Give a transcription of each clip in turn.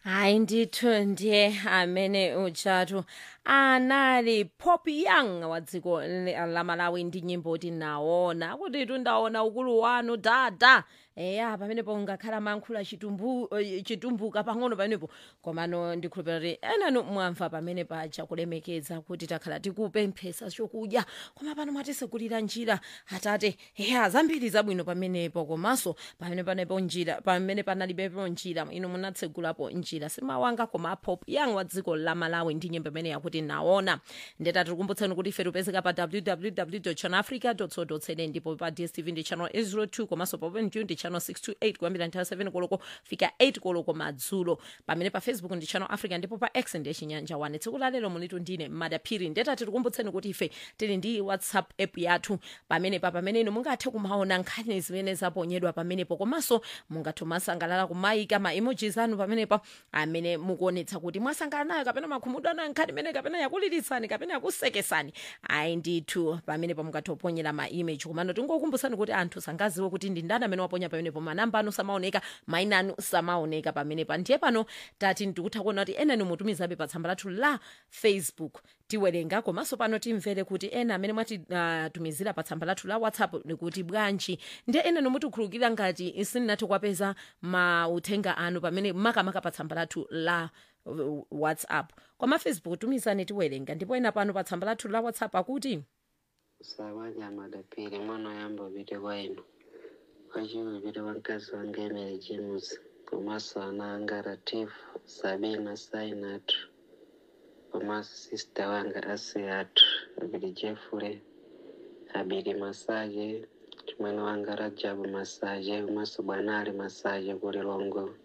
hayi ndithu ndiye amene utshatu anali pop young wa dziko le- la malawi ndi nyimbo tinaona kuti tundaona ukulu wanu dada eya pamenepo ngakhala mankhula chitumbu, eh, chitumbuka pang'ono pamenepo komano ndikhulupira kuti enanu mwamva pamene paja kulemekeza kuti takhala tikupemphesa chokudya koma pano mwatisegulira njira atate eya zambiri zabwino pamenepo komanso pamene panepo njira pamene panalibepo njira inu munatsegulapo njira simawanga koma pop young wa dziko la malawi ndi nyimbo imene yakuti naona ndeta tikukumbutsani kuti ife tipezeka pa www channelafrica co za ndipo pa dstv ndi channel 802 komanso pa openview ndi channel 628 kuyambira nthawi 7 koloko fika 8 koloko madzulo pamene pa facebook ndi channel africa ndipo pa x ndi chinyanja 1 tsiku la lero mulitu ndine madaphiri ndeta tikukumbutsani kuti ife tili ndi whatsapp app yathu pamenepa pamene inu mungathe kumaona nkhani zimene zaponyedwa pamenepo komanso mungathe masangalala kumayika ma emojis anu pamenepa amene mukuonetsa kuti mwasangalala nayo kapena makhumudwa anu nkhani imene kapena yakuliritsani kapena yakusekesani ayi ndithu pamenepo mungathe kuponyera ma image komano tingokumbutsani kuti anthu sangaziwe kuti ndi ndani amene waponya pamenepo manamba anu samaoneka maina anu samaoneka pamenepa ndiye pano tati ndikutha kuona kuti enani mutumizabe pa tsamba lathu la facebook tiwerenga komanso pano timvere kuti ena amene mwatitumizira uh, pa tsamba lathu la whatsapp nikuti bwanji ndiye ena nomutikhulukira ngati sininathe kuwapeza mauthenga anu pamene makamaka pa tsamba lathu la uh, whatsapp koma facebook tumizani tiwerenga ndipo ena pano pa tsamba lathu la whatsapp akuti sawaja madapiri mwana oyamba upite kwa inu wachiwiri upite kwa mkazi wanga emere james komanso ana anga latifu sabina sainatu komanso sista wanga asiatu abiri jefule abiri masaje chimwene wanga rajabu masaje komanso bwanali masaje kuli longo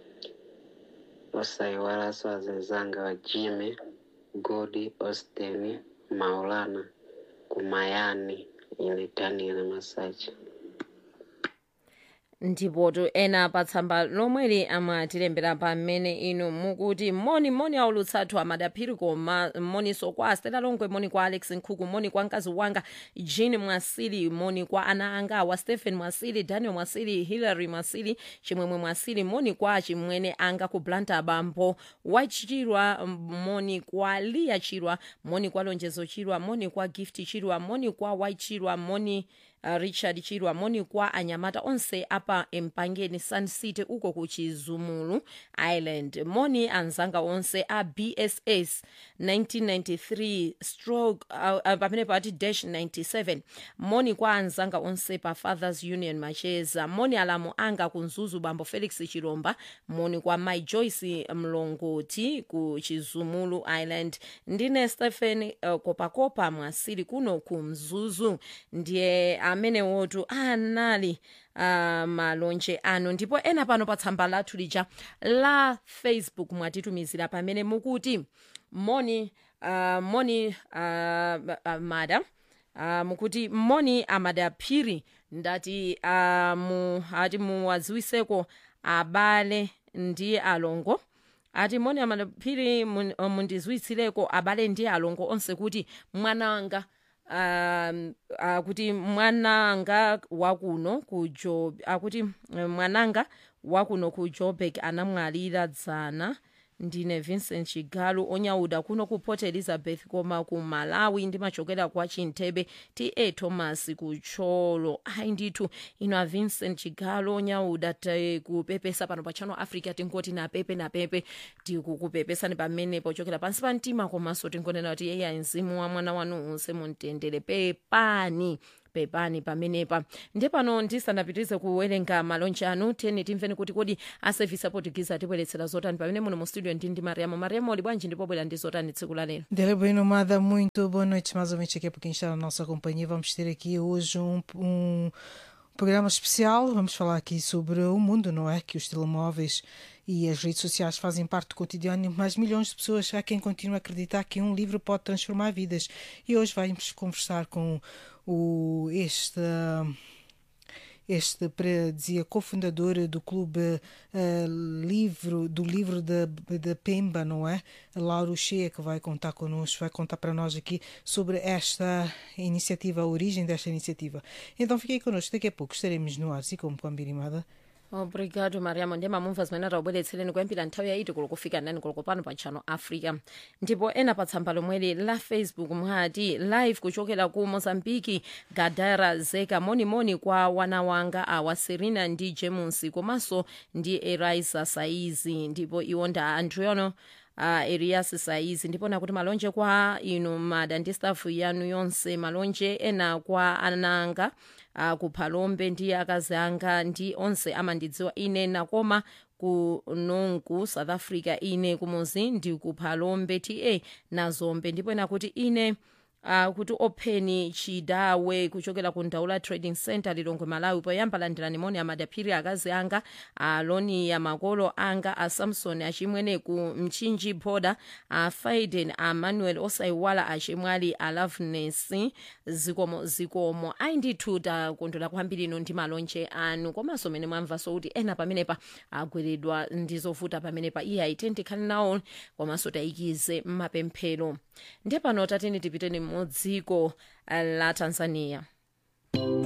osayiwalanso azinzanga wa jimmy godi austin maulana kumayani ilitanile masaje ndipoto ena pa tsamba lomweli amatilembera pamene inu mukuti moni moni aulutsathu amadaphiri koma moniso kwa stela longwe moni kwa alex nkhuku moni kwa mkazi wanga jean mwasili moni kwa ana anga awa stephen mwasili daniel mwasili hillary mwasili chimwemwe mwasili moni kwa chimwene anga ku blanta bambo wachirwa moni kwa lia chirwa moni kwa lonjezo chirwa moni kwa gift chirwa moni kwa waichirwa moni uh, richard chirwa moni kwa anyamata onse apa empangeni sun city uko ku chizumulu island moni anzanga onse a bss 1993 stroke uh, uh, pamene pati dash 97 moni kwa anzanga onse pa fathers union macheza moni alamu anga ku mzuzu bambo felix chiromba moni kwa my joyce mlongoti ku chizumulu island ndine stephen uh, kopakopa mwasili kuno ku mzuzu ndiye amene wotu anali uh, malonje anu ndipo ena pano pa tsamba lathu lija la facebook mwatitumizira pamene mukuti moni uh, moni uh, uh, mada uh, mukuti moni amadaphiri ndati uh, mu, ati muwaziwiseko abale ndi alongo ati moni amadaphiri mun- uh, mundiziwitsireko abale ndi alongo onse kuti mwananga um, akuti mwananga wakuno ku job akuti eh, mwananga wakuno ku joburg anamwalira dzana ndine vincent chigalu onyauda kuno ku port elizabeth koma ku malawi ndimachokera kwa chintebe ta thomas kucholo ayi ndithu ino a vincent chigalu onyauda tikupepesa pano pa channel africa tingoti napepe napepe tikukupepesani pamene pochokera pansi pa mtima komanso tingonena kuti yeya mzimu wa mwana wanu unse mumtendere pepani pepani pamenepa ndiye pano ndisanapitirize kuwerenga malonje anu tiyeni timveni kuti kodi asevisi aportugize atibweretsera zotani pamene muno mu studio ndi ndi mariamo mariamo uli bwanji ndipo bwera ndi zotani tsiku la lero Dele bem nomada, muito boa noite mais ou menos aqui para quem está na nossa companhia. Vamos ter aqui hoje um, um programa especial. Vamos falar aqui sobre o mundo, não é? Que os telemóveis e as redes sociais fazem parte do cotidiano, mas milhões de pessoas há quem continua a acreditar que um livro pode transformar vidas. E hoje vamos conversar com o, este. Este pre- dizia cofundador do clube eh, livro do livro da da Pemba, não é? Lauro Cheia que vai contar connosco, vai contar para nós aqui sobre esta iniciativa, a origem desta iniciativa. Então fiquei connosco, daqui a pouco estaremos no ar, e como com a Birimada. obrigado mariamo ndiye mamumva zimene taubweretsereni kuyambira nthawi yaiti kulo kufika nani kulo pano pa channel africa ndipo ena pa tsamba lomweli la facebook mwati live kuchokera ku mozambiki gadara zeka monimoni kwa wana wanga awa serena ndi james komanso ndi erisa saizi ndipo iwo nda anthu yono uh, elias saizi ndipo nakuti malonje kwa inu mada ndi stafu yanu yonse malonje ena kwa ananga uh, kuphalombe ndi akazi anga ndi onse amandidziwa ine nakoma ku nonku south africa ine kumuzi ndi kuphalombe ta nazombe ndipo nakuti ine Uh, kuti opheni chidawe kuchokera ku ndaula trading center lilongwe malawi poyamba landirani moni amadaphiri akazi anga aloni ya makolo anga a samson achimwene ku mchinji boda a faiden a manuel osaiwala achimwali a loveness zikomo zikomo ayi ndithu takondwera kwambiri ino ndi malonje anu komanso mene mwamvaso kuti ena pamenepa agweredwa ndi zovuta pamenepa iye ayi tikhale nawo komanso tayikize mmapemphero ndiye pano tateni tipiteni mu dziko la tanzania